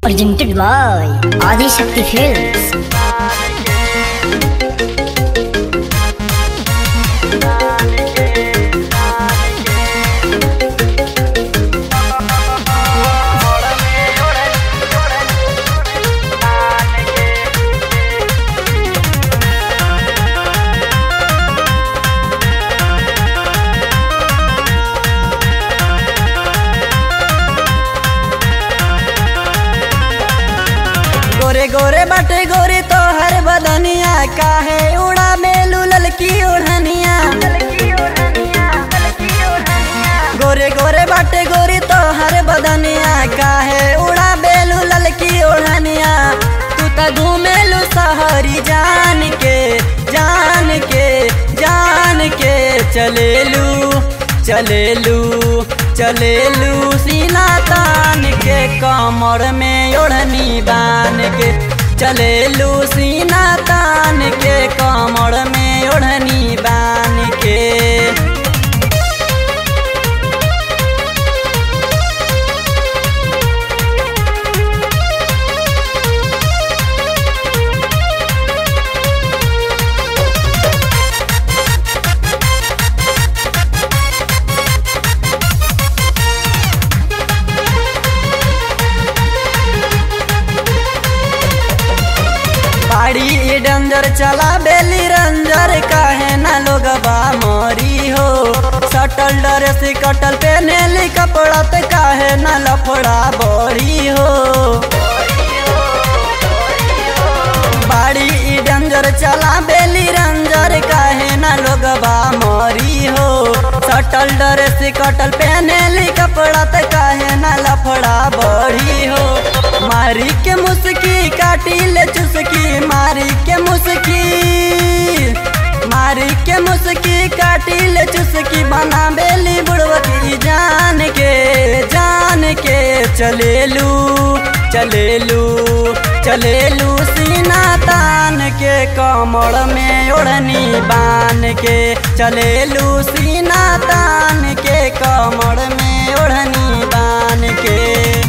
presented by Adi Shakti Films. गोरे गोरे बाटे गोरी तो हर बदनिया काहे उड़ा मेलू ललकी ओढ़निया गोरे गोरे बाटे गोरी तो हर बदनिया काहे उड़ा बेलू ललकी ओढ़निया तू त घूमेलू सहरी जान के जान के जान के चलेलू चलेलू चलेलू सीना तान के कमर में ओढ़नी बान के चलेलू सीना तान के कमर में ओढ़नी बान के बाड़ी ई डंजर चला बेली रंजर काहे ना लोग बा मोरी हो सटल ड्रेस कटल पेनेली कपड़ा ते काहे ना लफड़ा बड़ी हो बाड़ी ई डंजर चला बेली रंजर काहे ना लोग बा मोरी हो सटल ड्रेस कटल पेनेली कपड़ा ते काहे ना लफड़ा बड़ी हो मारी के मुस्की काटी ले चुस्की मारी के मुस्की मारी के मुस्की काटी ले चुस्की बना बेली बुड़वकी जान के जान के चलेलू चलेलू चलेलू सीना तान के कमर में ओढ़नी बान के चलेलू सीना तान के कमर में ओढ़नी बान के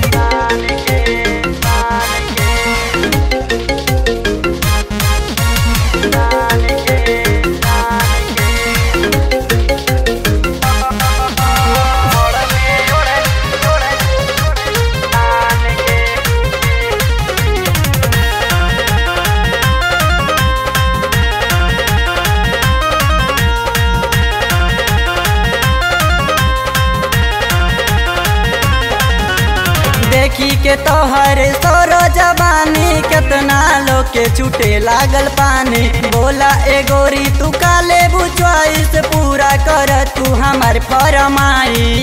देखी के तोहर सोरो जवानी केतना लोग के छूटे लागल पानी बोला ए गोरी तू काले बुचवाइस पूरा कर तू हमार फरमाई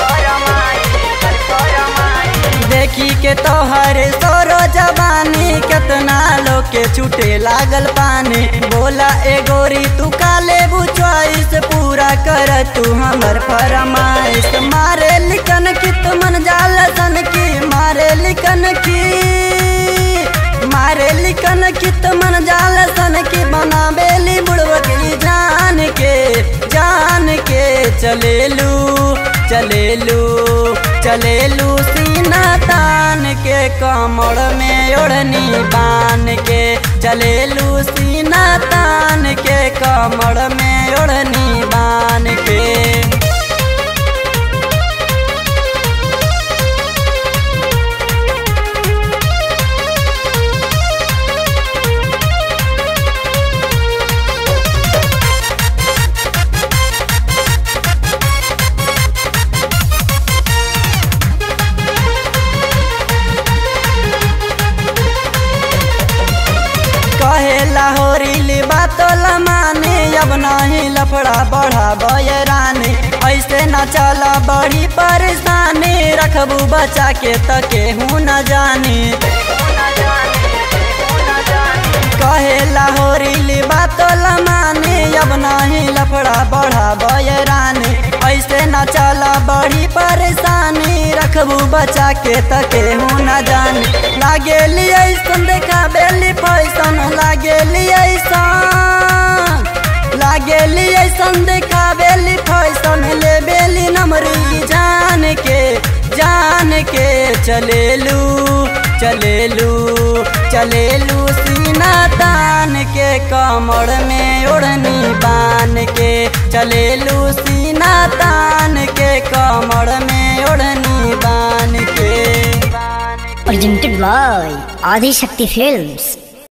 देखी के तोहर सोरो जवानी केतना लोग के छूटे लागल पानी बोला ए गोरी तू काले बुचवाइस पूरा कर तू हमर फरमाइश मारे लिखन की तुमन जाल सन की मारे लिखन की मारे लिखन की तुमन जाल सन की बना बेली बुड़वकी जान के जान के चलेलू चलेलू चलेलू सीना तान के कमर में ओढ़नी बान के चलेलू सीना तान के कमर में ओढ़नी बान के कहेला होरीली बातो लमाने अब नहीं लफड़ा बढ़ा बयरानी ऐसे न चला बड़ी परेशानी रखबू बचा के तके हूँ न जानी कहेला होरीली बातो लमाने अब नहीं लफड़ा बढ़ा बयरानी ऐसे न चला बड़ी परेशानी रखबू बचा के तके हूँ न जानी लागेली ऐसन देखा बेली फैसन लागेली ऐसन लागेली ऐसन देखा बेली फैसन ले बेली नमरी जान के जान के चलेलू चलेलू चलेलू सीना तान के कमर में ओढ़नी बान के चलेलू सीना तान के कमर में ओढ़नी बान के Presented by Adi Shakti Films.